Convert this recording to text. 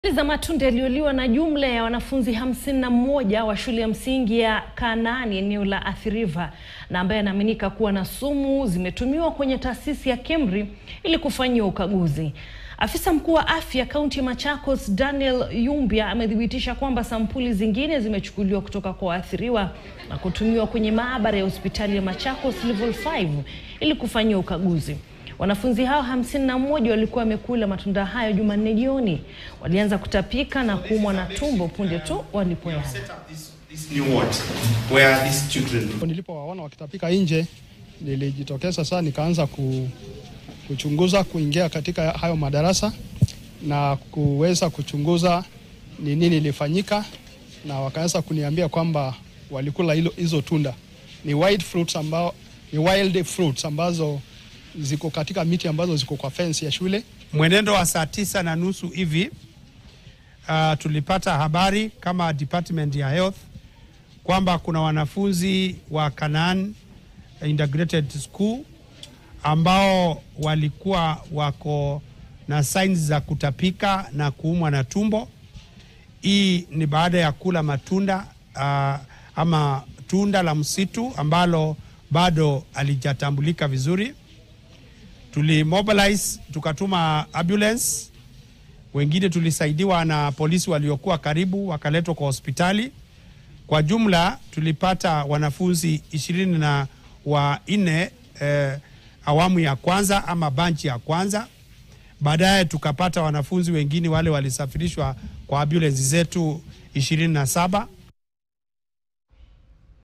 za matunda yaliyoliwa na jumla ya wanafunzi hamsini na mmoja wa shule ya msingi ya Kanaani eneo la Athi River na ambaye anaaminika kuwa na sumu zimetumiwa kwenye taasisi ya KEMRI ili kufanyiwa ukaguzi. Afisa mkuu wa afya kaunti ya Machakos Daniel Yumbia amethibitisha kwamba sampuli zingine zimechukuliwa kutoka kwa waathiriwa na kutumiwa kwenye maabara ya hospitali ya Machakos level 5 ili kufanyiwa ukaguzi. Wanafunzi hao hamsini na mmoja walikuwa wamekula matunda hayo Jumanne jioni. Walianza kutapika na kuumwa na tumbo punde tu walipoyala. This new ward where these children Nilipowaona wakitapika nje, nilijitokeza sasa, nikaanza ku, kuchunguza kuingia katika hayo madarasa na kuweza kuchunguza ni nini ilifanyika, na wakaanza kuniambia kwamba walikula hilo hizo tunda ni wild fruits ambao, ni wild fruits ambazo ziko katika miti ambazo ziko kwa fence ya shule. Mwenendo wa saa tisa na nusu hivi uh, tulipata habari kama department ya health kwamba kuna wanafunzi wa Canaan Integrated School ambao walikuwa wako na signs za kutapika na kuumwa na tumbo. Hii ni baada ya kula matunda uh, ama tunda la msitu ambalo bado alijatambulika vizuri tulimobilize tukatuma ambulance, wengine tulisaidiwa na polisi waliokuwa karibu wakaletwa kwa hospitali. Kwa jumla tulipata wanafunzi ishirini na wanne eh, awamu ya kwanza ama banchi ya kwanza. Baadaye tukapata wanafunzi wengine wale walisafirishwa kwa ambulance zetu ishirini na saba